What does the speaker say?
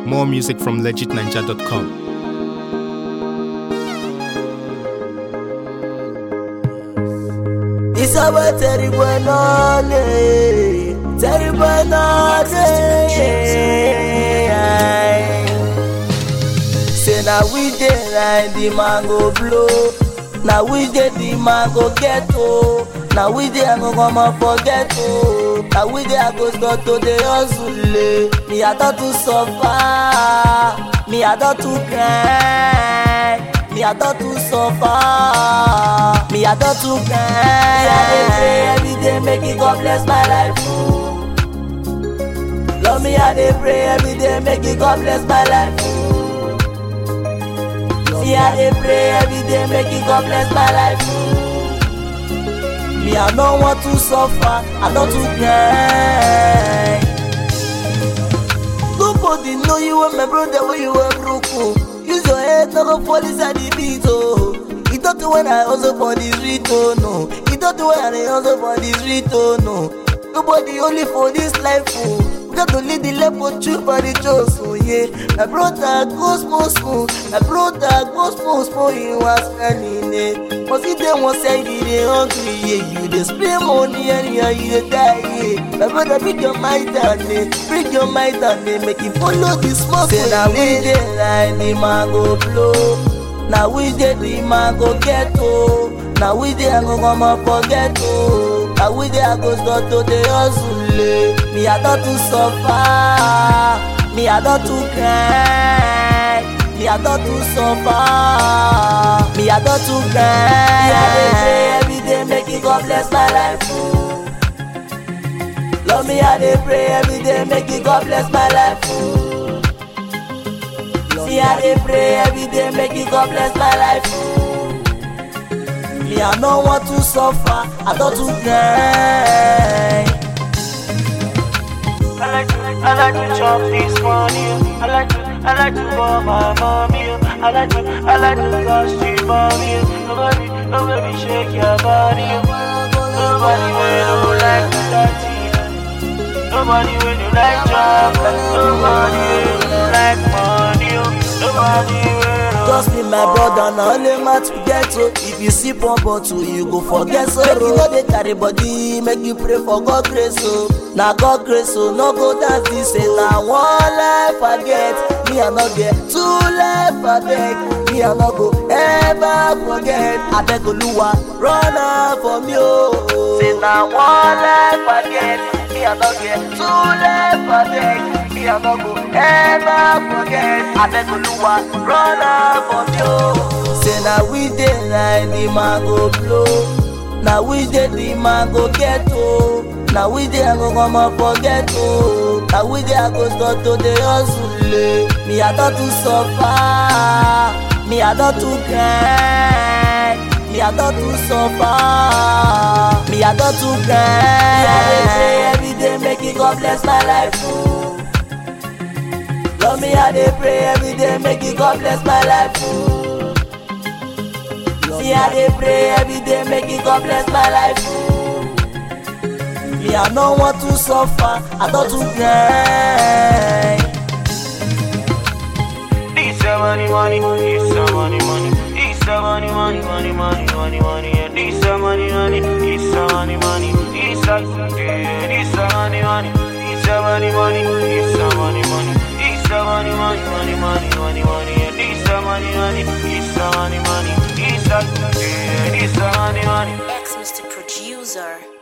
More music from legitninja.com. Isaba terrible nole, terrible nole. Say na we dey like the mango blow, na we dey the mango get o, na we dey I go come up forget o, na we dey I go start to dey hustle eh. Me I don too suffer, me I don too grind. Me I don too suffer, me I don too grind. Me I dey pray every day make it God bless my life. oh. Love me I dey pray every day make it God bless my life. oh. See I dey pray every day make it God bless my life. oh. Me I no want to suffer, I don too grind. Nobody know you and my brother when you were broke. oh. Use your head, no go fall inside the beat. Oh, he don't do when I hustle for the street. Oh no, he don't do when I hustle for the street. Oh no, nobody only for this life. Oh, we got to lead the level true for the chose. Oh yeah, my brother go small small, my brother go small small. He was standing there. Cause if they want say you dey hungry, yeah, you dey spray money anyhow you dey die, yeah. My brother, bring your mind down, eh, bring your mind down, eh, make you follow the smoke. Say na we dey like the mango blow, na we dey the mango get o, na we dey I go come up forget o, na we dey I go start to dey hustle, eh. Me I don too suffer, me I don too grind. Me I don too suffer, me I don too grind. Me I dey pray every day make it God bless my life. oh. Love me I dey pray every day make it God bless my life. oh. See I dey pray every day make it God bless my life. oh. Me I no want to suffer, I don too grind. I like to, I like to chop this money. I like to, I like to for my mommy. I like to, I like to touch the mommy. Nobody, nobody shake your body. Nobody when you like to dirty. Nobody when you like chocolate. Nobody when you like money. Nobody when you Just be my brother, na only man to get so. If you see one bottle, you go forget sorrow. Make you no dey carry body, make you pray for God grace o. Na God grace o, no go dance this say na one life I get. Me I no get two life I beg. Me I no go ever forget. Abeg Oluwa, run am for me o. Say na one life I get. Me I no get two life I beg. Me I no go ever forget. Abeg Oluwa, run am for me o. Say na we dey like the mango blow. Na we dey the mango get o. Na we dey I go come up forget o. Na we dey I go start to dey hustle eh. Me I don too suffer. Me I don too grind. Me I don too suffer. Me I don too grind. Me I dey pray every day make it God bless my life o. Love me I dey pray every day make it God bless my life o. See I dey pray every day make it God bless my life o. Me I no want to suffer, I don too grind. This a money, money, this a money, money, this a money, money, money, money, money, money, yeah. This a money, money, this a money, money, this a yeah. This a money, money, this a money, money, this a money, money, this a money, money, money, money, money, money, yeah. This a money, money, this a money, money, this a yeah. This a money, money. Ex Mr. Producer.